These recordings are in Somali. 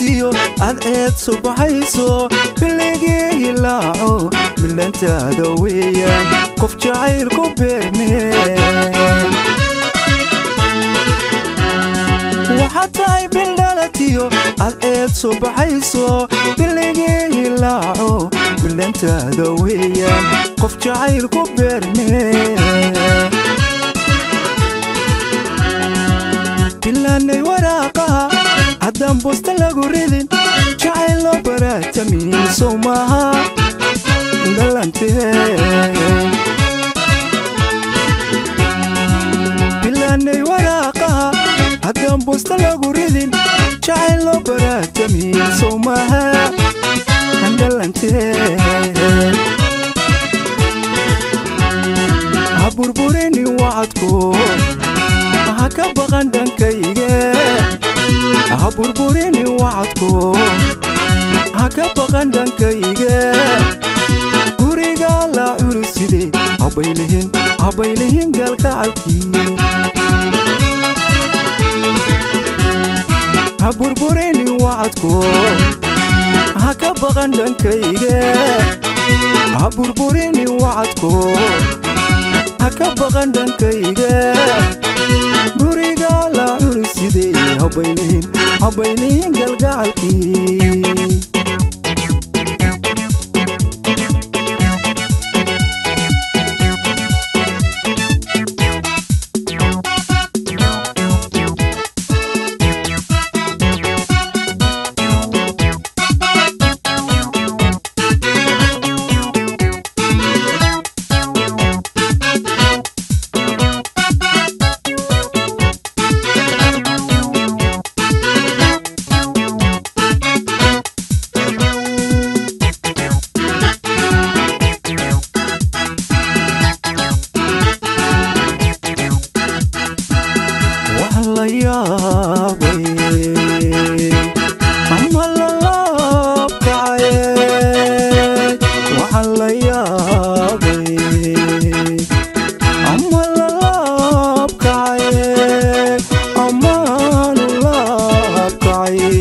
dhalatiyo adceed subaxayso biligii hilaaco milantaada weeyaan qof jacayl ku beerne waxaad tahay bildhalatiyo adceed subaxayso biligii hilaaco milantaada weeyaan qof jacayl ku beerne bilaanay waraaqaha haddaan busta lagu ridin jacayl loo baraatamiisow maaha dhalantee bilaanay waraaqaha haddaan busta lagu ridin jacayl loo baraatamiisow maaha dhalantee ha burburini wacadku ha ka baqan dhankayge ha burburini wacadku ha ka baqan dhankayge guriga la culuside habaylihin habaylihin gaalkacalkii ha burburini wacadku ha ka baqan dhankayge ha burburini wacadku ha ka baqan dhankayge guriga la culuside habaylihin habaylihin galgacalkii wax la yaabay ama lalaabkacaye waxa la yaabay ama lalaabkacaye amaanu laabkacaye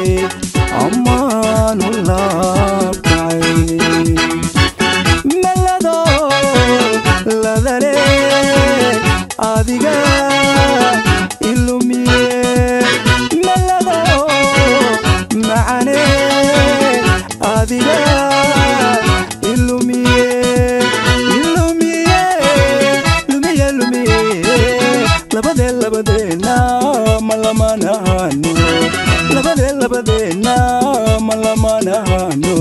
amaanu laabkacaye melado ladale adiga ilumiye melado macane adiga ilumiye ilumiye lumiye lumiye labade labadeena malamanahano labade labadeena malamanahano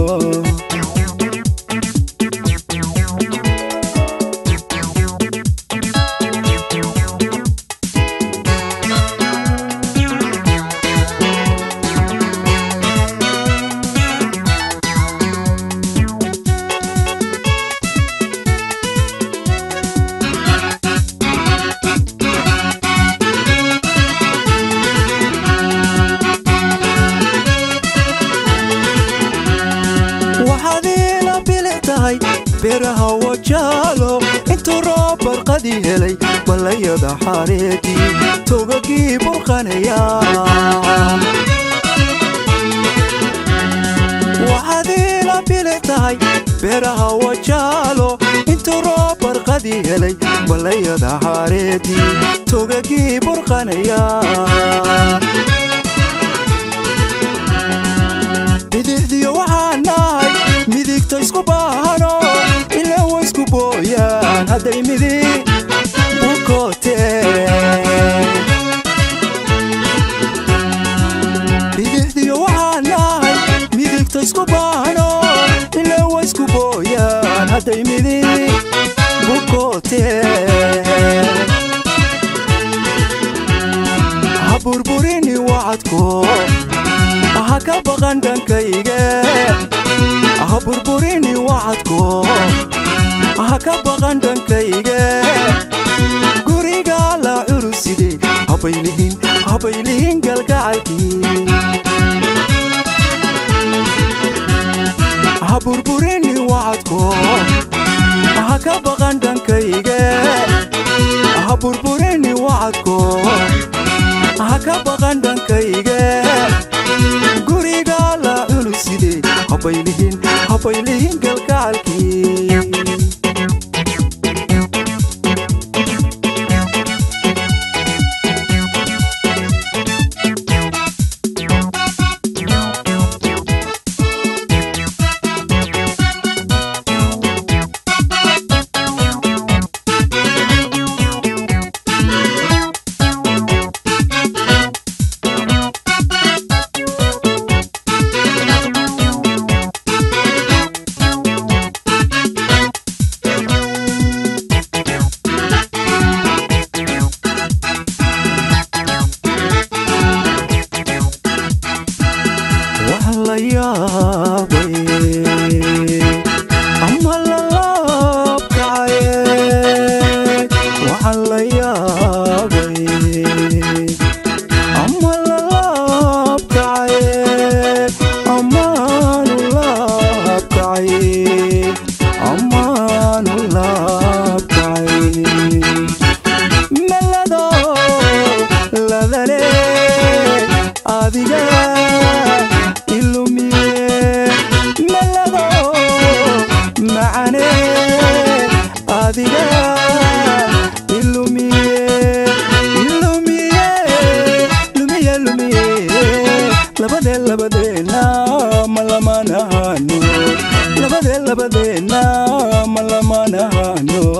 waxaad iila bili tahay beeraha wajaalo intuu roob barqadii helay ballayada xareedii togagii burqanaya waxaad iila bili tahay beeraha wajaalo intuu roob barqadii helay ballayada xareedii togagii burqanaya bidixdiyo waxaan nahay midigta isku baahano ilaa wa isku booyaan hadday midig bukooteen bidixdiyo waxaan nahay midigta isku baahano ilaa wa isku booyaan hadday midig bukooteen ha burburini wacadko ha ka baqan dhankayge ha burburini wacadko ha ka baqan dhankayge guriga la culuside habaylihin habaylihin galgacalkii ha burburini wacadko ha ka baqan dhankayge ha burburini wacadko ha ka baqan dhankayge guriga habaylihin habaylihin galgacalkii wax la yaabay ama lalaabkacaye waxa la yaabay ama lalaabkacaye amaanu laabkacaye amaanu laabkacaye melado ladale adiga ilumiye melado macane adiga ilumiye ilumiye lumiye lumiye labade labadeena malamanahano labade labadeena malamanahano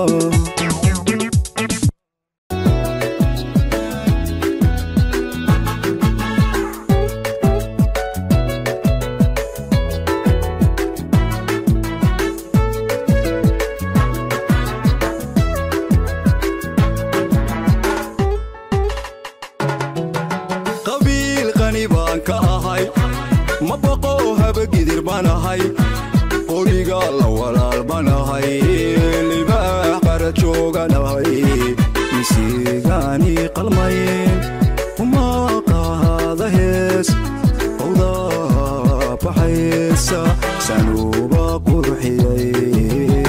qabiil qani baan ka ahay ma baqo habagidir baan ahay qoriga la walaal baan ahay libaax qara joogan ahay misigaani qalmaye uma qaada hees owda baxaysa sanuuba qurxiyay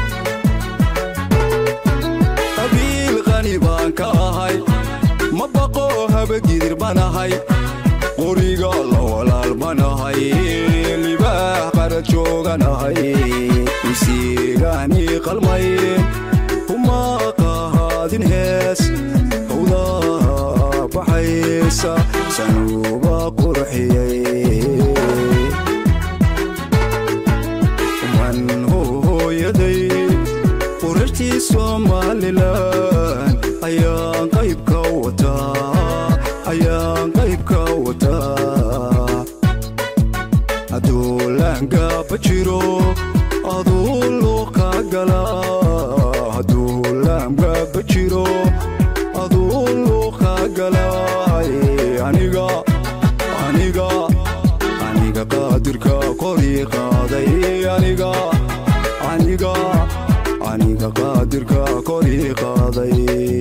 qabiil qani baan ka ahay ma baqo habagidir baan ahay qoriga la walaal baan ahay libaax qara joogan ahay misigaani qalmay uma qaadin hees howda baxaysa sanuuba qurxiyay man hooyaday qurartii somalilan ayaan qaybka wataa ayaan qaybka wataa aduulaangaba jiro aduu luuqa gala aduulaangaba jiro aduu luuqa galay aniga aniga aniga qaadirka kori qaaday aniga aniga aniga qaadirka kori qaaday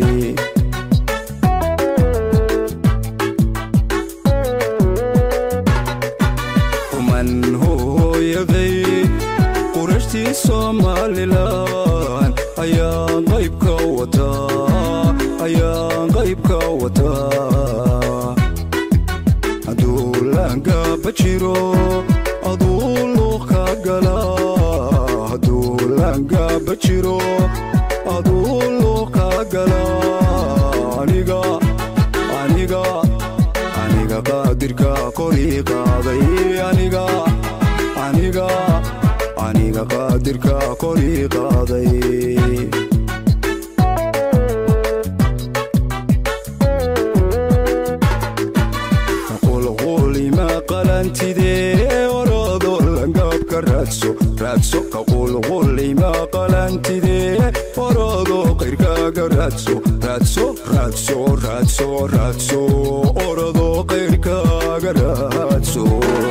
kuman hooyaday qurashtii somalilan ayaan qaybka wataa ayaan qaybka wataa aduulaangaba jiro aduu luuqa gala aduulaangaba jiro aduu luuqa gala aniga aniga aniga qaadirka kori qaaday aniga aniga aniga qaadirka kori qaaday qulqulima qalantidee oroodo langabka raadso raadso ka qulqulima qalantidee oroodo qayrkaaga raadso raadso raadso raadso raadso oroodo qayrkaaga raadso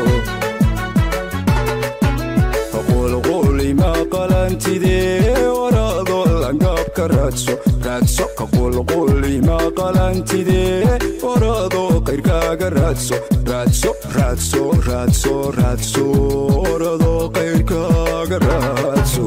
qulqulima qalantidee oroodo langabka raadso raadso ka qulqulima qalantidee oroodo qayrkaaga raadso raadso raadso raadso raadso oroodo qayrkaaga raadso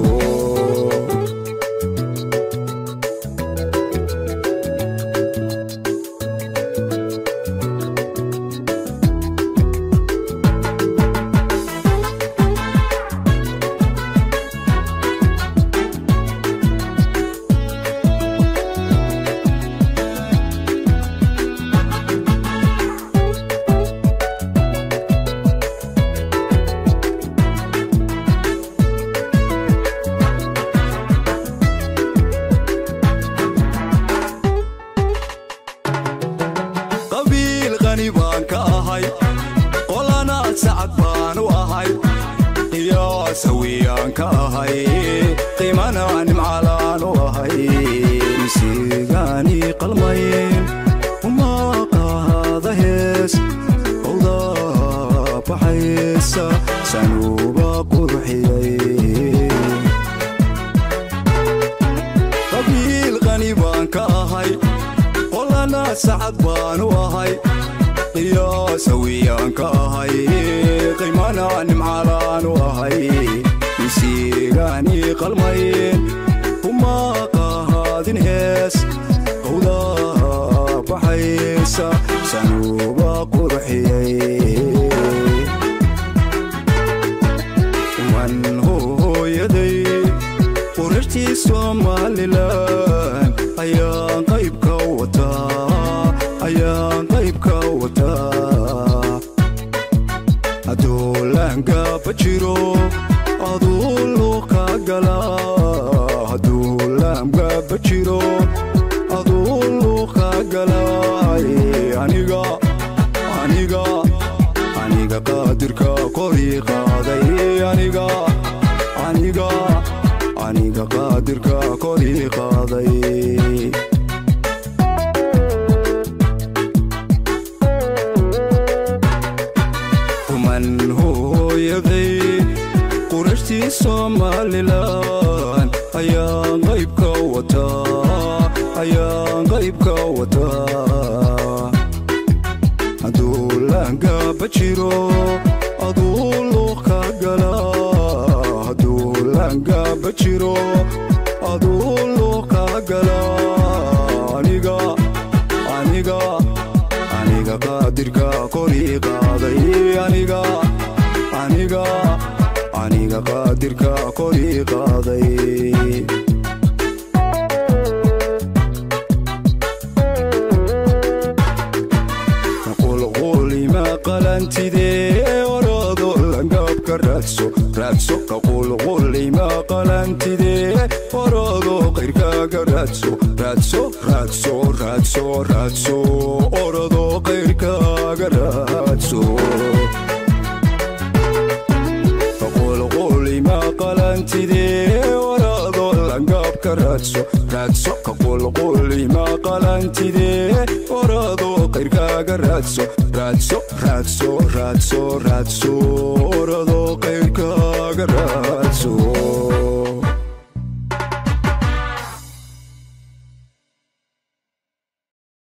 qani baan ka ahay qolana sacad baan u ahay qiyaasa wiyaan ka ahay qiimana nimcalaan u ahay misigaani qalmayn uma qaada hees owda baxaysa sanuuba qurxiyay qabiil qani baan ka ahay qolana sacad baan u ahay qiyaasa wiyaan ka ahay qiimana nimcalaan u ahay misigaani qalmayn uma qaadin hees owda baxaysa sanuuba qurxiyay man hooyaday qurartii somalilan ayaan qaybka wataa ayaan qaybka wataa aduulaangaba jiro aduu luuqa gala aduulaangaba jiro aduu luuqa galay aniga aniga aniga qaadirka korii qaaday aniga aniga aniga qaadirka korii qaaday kuman hooyaday qurashtii somalilan ayaan qaybka wataa ayaan qaybka wataa aduulaangaba jiro aduu luuqa gala aduulaangaba jiro aduu luuqa gala aniga aniga aniga qaadirka korii qaaday aniga aniga aniga qaadirka korii qaaday qulqulima qalantidee orado langabka raadso raadso ka qulqulima qalantidee orado qayrkaaga raadso raadso raadso raadso raadso orado qayrkaaga raadso qulqulima qalantidee orado langabka raadso raadso ka qulqulima qalantidee orado qayrkaaga raadso raadso raadso raadso raadso orado qayrkaaga raadso